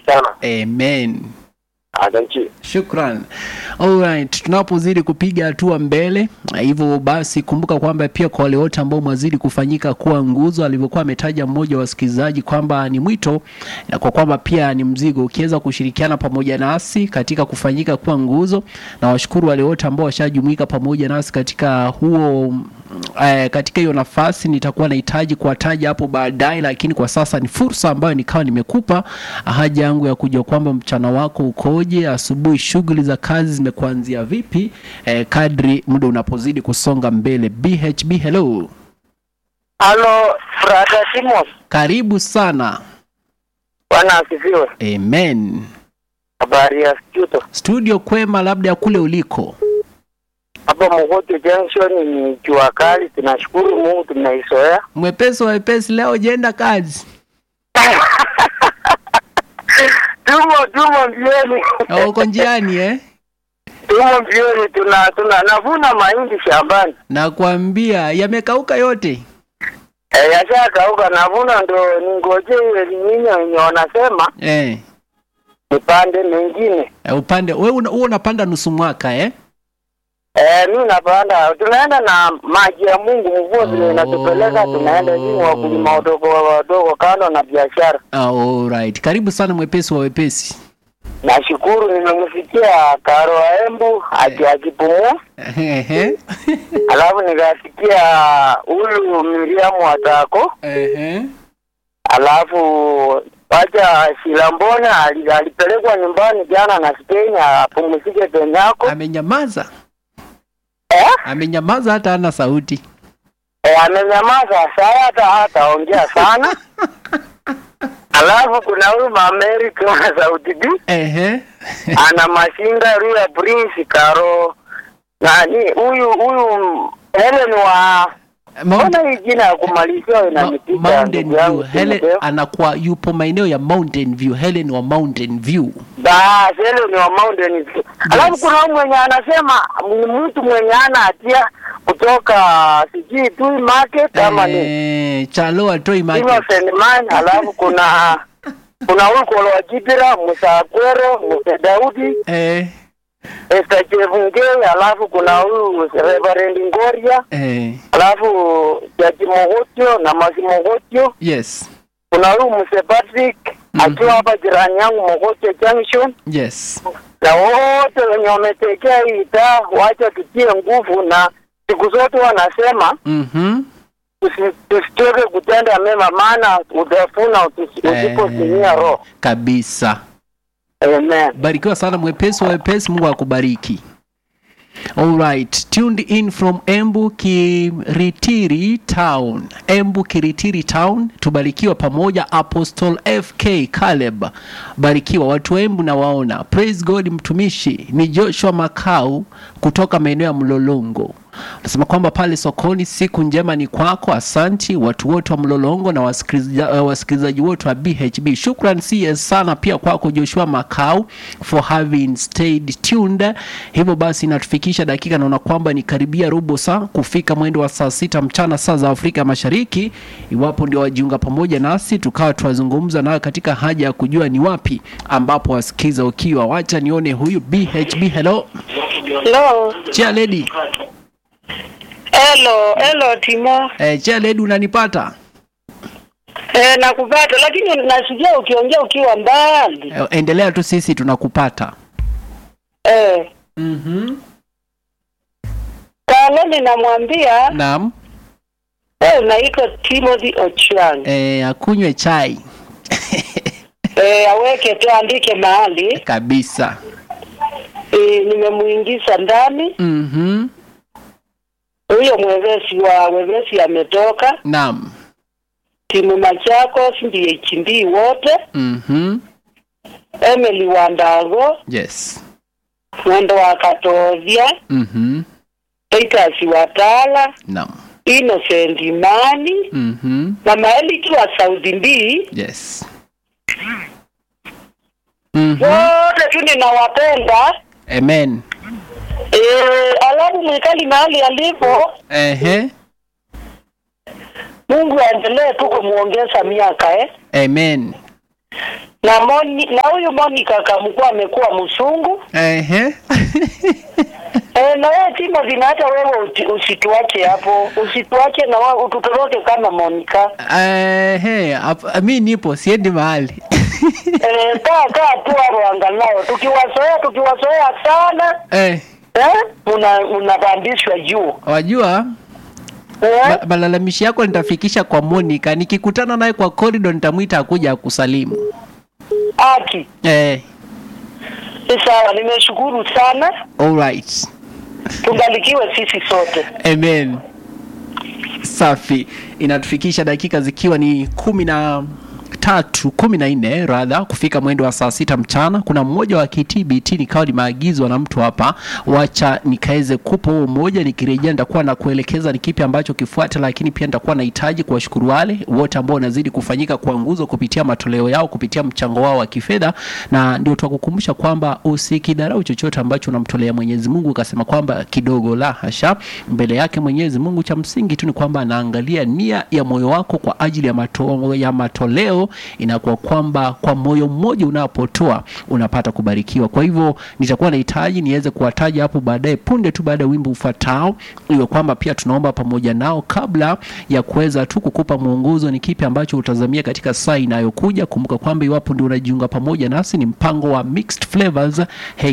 sana. Amen. Asante. Shukran. Alright, tunapozidi kupiga hatua mbele, hivyo basi kumbuka kwamba pia kwa wale wote ambao mwazidi kufanyika kuwa nguzo, alivyokuwa ametaja mmoja wa wasikilizaji kwamba ni mwito na kwa kwamba pia ni mzigo, ukiweza kushirikiana pamoja nasi katika kufanyika kuwa nguzo, na washukuru wale wote ambao washajumuika pamoja nasi katika huo eh, katika hiyo nafasi nitakuwa nahitaji kuwataja hapo baadaye, lakini kwa sasa ni fursa ambayo nikawa nimekupa haja yangu ya kujua kwamba mchana wako ukoje, asubuhi shughuli za kazi zimekuanzia vipi, eh, kadri muda unapozidi kusonga mbele. BHB, hello, Halo, brother Simon. karibu sana. Bwana asifiwe. Amen. Habari ya studio. Studio kwema, labda ya kule uliko. Hapa Mogote Junction ni jua kali, tunashukuru Mungu tunaizoea. Mwepesi wa wepesi, leo jenda kazi. Tumo tumo mbioni. Na Uko njiani eh? Tumo mbioni tuna tuna navuna mahindi shambani. Nakwambia yamekauka yote. Eh, yashakauka navuna ndo ningoje ile nyinyi wenye wanasema Eh. nipande mengine. Eh, upande wewe una, wewe unapanda nusu mwaka eh? Eh, mi napanda, tunaenda na maji ya Mungu, mvua vile inatupeleka, tunaenda nyinyi wakulima wadogo wadogo, kando na biashara. Ah, alright. Karibu sana mwepesi wa wepesi. Nashukuru nimemsikia Karo Embu aki akipumua, Ehe. alafu nikasikia huyu Miriamu Watako, Ehe. alafu wacha Shilambona ali- alipelekwa nyumbani jana na Spain apumzike Kenyako. Amenyamaza. Eh? Amenyamaza hata hana sauti. Eh, amenyamaza saa hata hataongea sana. Alafu kuna huyu Maamerika wa Sauti B Ehe. ana mashinda Ria Prince Karo nani huyu huyu Helen wa Mount, mbona hii jina ya kumalizia Ma- inanipiga Mountain ndugu yangu View. Helen Timoteo. anakuwa yupo maeneo ya Mountain View. Helen wa Mountain View. Bas, Helen wa Mountain View. Alafu kuna huyu mwenye anasema ni mtu mwenye ana hatia kutoka sijui Tui Market ama ni Eh, Chalo atoi market. Innocent Man, alafu kuna kuna huyu Kolo wa Jibira, Musa Akwero, Musa Daudi, Eh, Esther Chevungei, alafu kuna huyu Reverend Ngoria, eh, alafu Jaji Mogotio na Masi Mogotio, yes. kuna huyu Muse Patrick akiwa hapa jirani yangu Mogotio Junction, Yes. na wote wenye wametekea hii taa, wacha tutie nguvu, na siku zote wanasema Mhm. tusi- tusichoke kutenda mema, maana utafuna usi- usipotimia roho. Kabisa. Amen. Barikiwa sana mwepesi wa wepesi, Mungu akubariki. Alright, tuned in from Embu Kiritiri Town. Embu Kiritiri Town, tubarikiwa pamoja. Apostle FK Caleb, barikiwa watu wa Embu na waona. Praise God, mtumishi ni Joshua Makau kutoka maeneo ya Mlolongo. Nasema kwamba pale sokoni, siku njema ni kwako. Asanti watu wote wa Mlolongo na wasikiliza- uh, wasikilizaji wote wa BHB. Shukran CS sana pia kwako Joshua Makau for having stayed tuned. Hivyo basi inatufikisha dakika, naona kwamba ni karibia robo saa kufika mwendo wa saa sita mchana saa za Afrika Mashariki. Iwapo ndio wajiunga pamoja nasi, tukawa tunazungumza nayo katika haja ya kujua ni wapi ambapo wasikiza ukiwa. Wacha nione huyu BHB. Hello Hello. chia lady, Hello, hello Timo. eh, chia lady, unanipata? Eh, nakupata lakini nasikia ukiongea ukiwa mbali. Eh, endelea tu, sisi tunakupata. Eh, Mhm. Kaloni namwambia Naam. wewe unaitwa Timothy Ochiang. Eh, akunywe chai Eh, aweke tu andike mahali. kabisa. Eh, nimemuingiza ndani. Mhm. Huyo mwevesi wa wevesi ametoka. Naam. Timu Machakos ndiye chimbii wote. Mhm. Emily Wandago, Yes. mwendo wa Katovia, Mhm. Titus Watala, Naam. Innocent Imani, Mhm. na maeliki wa Saudi mbii Yes. Mhm. wote tu ninawapenda. Amen. Eh, alafu mwikali mahali alipo, Ehe. Mungu aendelee tu kumuongeza miaka eh. Amen. na Moni, na huyu Monica kamkuwa amekuwa msungu Ehe. e, na wewe Timothy, na hata wewe uti- usituache hapo, usituache na wewe ututoroke kama Monica. Ehe, hap- mi nipo siendi mahali e, kaa kaa tu hapo angalau, tukiwazoea tukiwazoea sana eh, eh, una unapandishwa juu wajua eh? ma- malalamishi yako nitafikisha kwa Monica. Nikikutana naye kwa corridor nitamwita akuja akusalimu. Aki Eh, ni sawa, nimeshukuru sana, alright. tubarikiwe sisi sote. Amen. Safi, inatufikisha dakika zikiwa ni kumi na tatu kumi na nne radha kufika mwendo wa saa sita mchana. Kuna mmoja wa KTBT nikawa nimeagizwa na mtu hapa, wacha nikaweze kupa huo mmoja. Nikirejea nitakuwa na kuelekeza ni kipi ambacho kifuata, lakini pia nitakuwa nahitaji kuwashukuru wale wote ambao wanazidi kufanyika kwa nguzo kupitia matoleo yao, kupitia mchango wao wa kifedha, na ndio twakukumbusha kwamba usikidharau chochote ambacho unamtolea Mwenyezi Mungu ukasema kwamba kidogo, la hasha. Mbele yake Mwenyezi Mungu, cha msingi tu ni kwamba anaangalia nia ya moyo wako kwa ajili ya, mato, ya matoleo. Inakuwa kwamba kwa moyo mmoja unapotoa unapata kubarikiwa. Kwa hivyo nitakuwa nahitaji niweze kuwataja hapo baadaye, punde tu baada ya wimbo ufuatao, iwe kwamba pia tunaomba pamoja nao kabla ya kuweza tu kukupa mwongozo ni kipi ambacho utazamia katika saa inayokuja. Kumbuka kwamba iwapo ndio unajiunga pamoja nasi, ni mpango wa Mixed Flavors